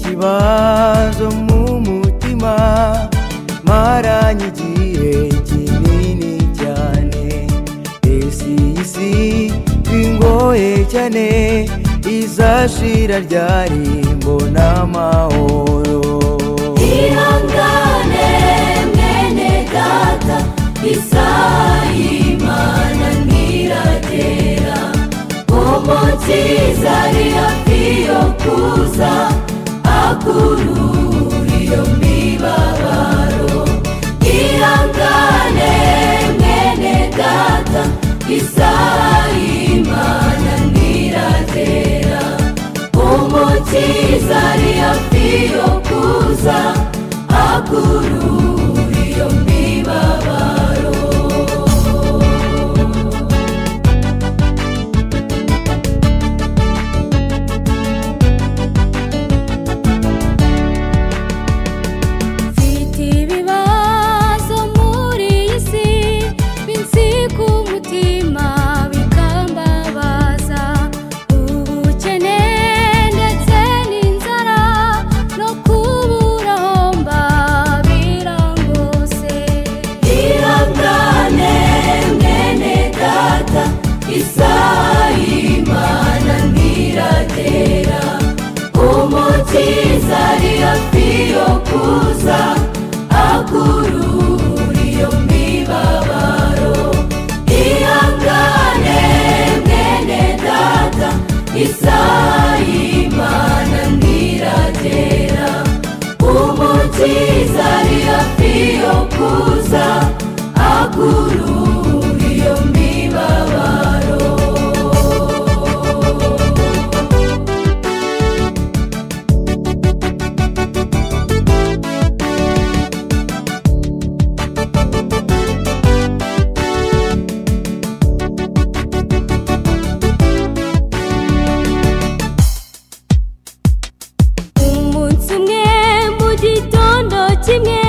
ibibazo mu mutima maranye igihe kinini cyane esi isi bingoye cyane izashira ryari mbona amahoro ihangane mwene data isayimana ntiragera umukiza ari hafi yo kuza akurura iyo mibabaro ihangane mwene data isayimana ntiragera umukiza ari hafi yo kuza akurura iyo mibabaro mfite ibibazo muri iyi si binsi ku mutima bikambabaza ubukene ndetse n'inzara no kubura aho mba birangose irangane mwene data isayimana ntiragera umukiza ari hafi yo kuza akurura iyo mibabaro ihangane mwene data isayimana ntiragera umukiza ari hafi yo kuza akurura iyo mibabaro umunsi umwe mu gitondo kimwe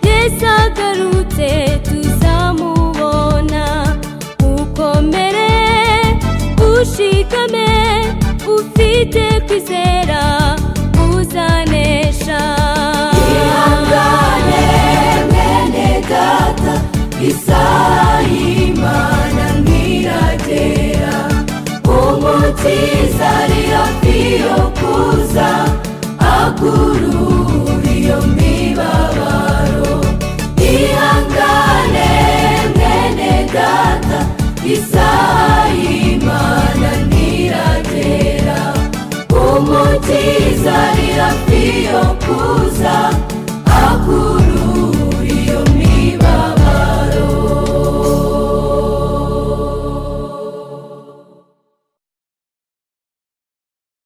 yesu agarutse tuzamubona ukomere ushikame ufite kwizera uzanesha ihangane mwene data isayimana ntiragera umukiza ari hafi yo kuza akurura iyo mibabaro ihangane mwene data isayimana ntiragera umukiza ari hafi yo kuza